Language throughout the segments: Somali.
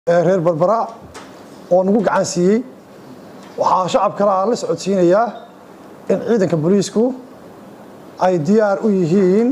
reer barbara oo nagu gacan siiyey waxaa shacabkana aan la socodsiinayaa in ciidanka booliisku ay diyaar u yihiin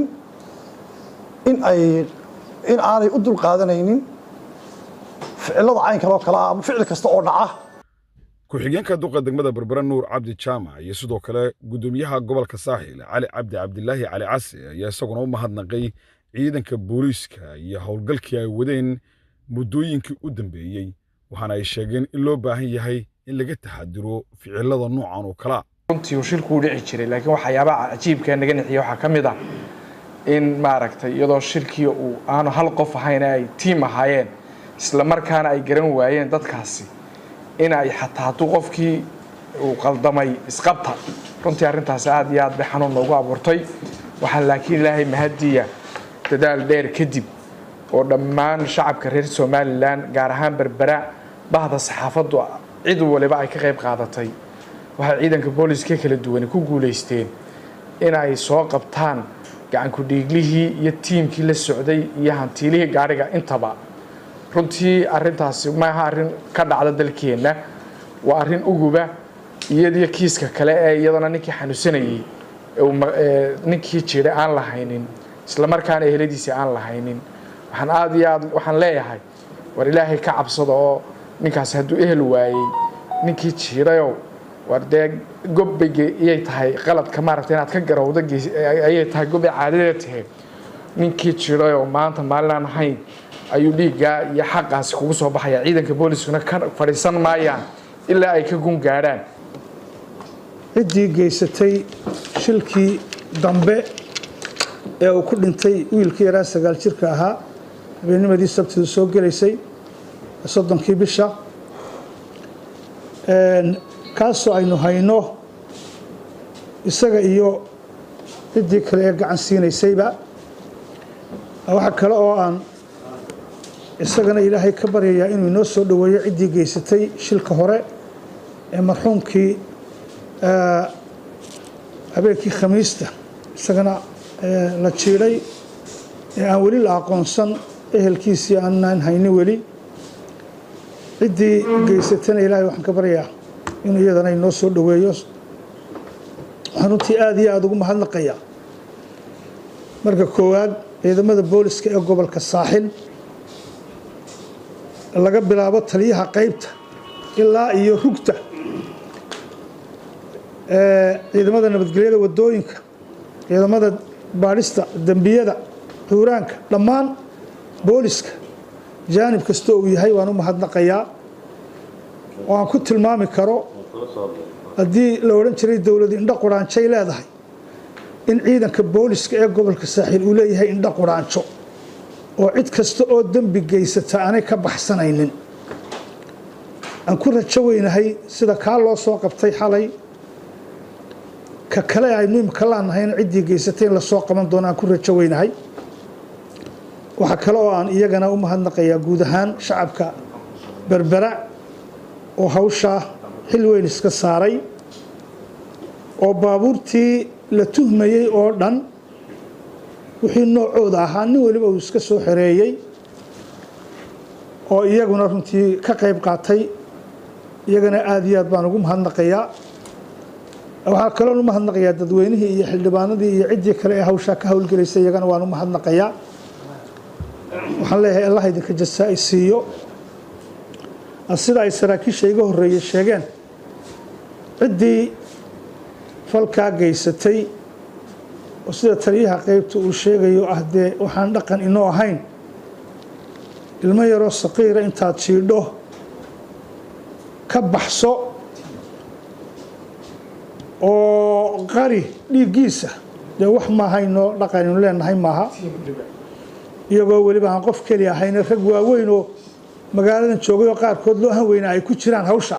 in ay in aanay u dulqaadanaynin ficilada caynkan oo kale ah ama ficil kasta oo dhaca ku-xigeenka duqa degmada berbera nuur cabdi jaamac iyo sidoo kale guddoomiyaha gobolka saaxil cali cabdi cabdilaahi cali casi ayaa isaguna u mahadnaqay ciidanka booliiska iyo howlgalkii ay wadeen muddooyinkii u dambeeyey waxaana ay sheegeen in loo baahan yahay in laga taxadiro ficilada noocan oo kalea runtii uu shilku u dhici jiray laakiin waxyaabaha cajiibka naga nixiya waxaa ka mid ah in maaragtay iyadoo shilkii uu aanu hal qof ahayn ay tiim ahaayeen isla markaana ay garan waayeen dadkaasi in ay xataa hadduu qofkii uu qaldamay isqabta runtii arrintaasi aad iyo aad bay xanuun noogu abuurtay waxaa laakiin ilaahay mahadiya dadaal dheer kadib oo dhammaan shacabka reer somalilan gaar ahaan berbera bahda saxaafaddu cid waliba ay ka qayb qaadatay waxay ciidanka booliska kala duwani ku guulaysteen in ay soo qabtaan gacankudhiiglihii iyo tiimkii la socday iyo hantiilihii gaadhiga intaba runtii arintaasi maaha arrin ka dhacda dalkeenna waa arrin uguba iyadiyo kiiska kale ee iyadana ninkii xanuunsanayey ninkii jiray aan lahaynin islamarkaana eheladiisii aan lahaynin waxaan aada iyo aad waxaan leeyahay war ilaahay ka cabsada oo ninkaasi hadduu ehel waayey ninkii jiirayow war dee gobbay iyay tahay qaladka maaragta inaad ka garowda ayay tahay gobbay caadadeed tahay ninkii jiirayoo maanta maalin aan ahayn ayuu dhiiggaa iyo xaqaasi kugu soo baxaya ciidanka booliskuna ka fadhiisan maayaan ilaa ay ka gun gaadhaan ciddii geysatay shilkii dambe ee uu ku dhintay wiilkii yaraa sagaal jirka ahaa habeennimadii sabtidu soo gelaysay soddonkii bisha kaasoo aynu hayno isaga iyo ciddii kale ee gacan siinaysayba waxa kale oo aan isagana ilaahay ka baryayaa inuu inoo soo dhoweeyo ciddii geysatay shilka hore ee marxuumkii habeenkii khamiista isagana la jiidhay ee aan weli la aqoonsan ehelkiisii aanaan haynin weli ciddii geysatana ilaahay waxaan ka baryaa inuu iyadana inoo soo dhoweeyo waxaan runtii aada iyo aada ugu mahadnaqayaa marka koowaad ciidamada booliska ee gobolka saaxil laga bilaabo taliyaha qaybta ilaa iyo rugta ciidamada nabadgelyada wadooyinka ciidamada baadhista dembiyada xuuraanka dhammaan booliska jaanib kasta uu yahay waan u mahadnaqayaa oo aan ku tilmaami karo haddii la odhan jiray dowlad indho quraanjay leedahay in ciidanka booliska ee gobolka saaxiil uu leeyahay indho quraanjo oo cid kasta oo dembi geysata aanay ka baxsanaynin aan ku rajo weynahay sida kaa loo soo qabtay xalay ka kale aynu imika laanahayna ciddii geysatay in lasoo qaban doono aan ku rajo weynahay waxaa kale oo aan iyagana u mahadnaqayaa guud ahaan shacabka berbera oo hawshaa xil weyn iska saaray oo baabuurtii la tuhmayey oo dhan wixii noocooda ahaa nin weliba uu iska soo xereeyey oo iyaguna runtii ka qayb qaatay iyagana aada iyo aad baan ugu mahadnaqayaa waxaa kaloon u mahadnaqayaa dadweynihii iyo xildhibaanadii iyo ciddii kale ee hawshaa ka howlgelaysay iyagana waan u mahadnaqayaa waxaan leeyahay allah idinka jasaa-i siiyo sida ay saraakiisha iga horreeyey sheegeen ciddii falkaa geysatay oo sida taliyaha qaybta uu sheegayo ah dee waxaan dhaqan inoo ahayn ilmo yaroo saqiira intaad jiidho ka baxso oo qari dhiiggiisa dee wax maahaynoo dhaqan inu leenahay maaha iyagoo weliba aan qof keli ahayne rag waaweyn oo magaaladan joogay oo qaarkood loo han weynaa ay ku jiraan hawsha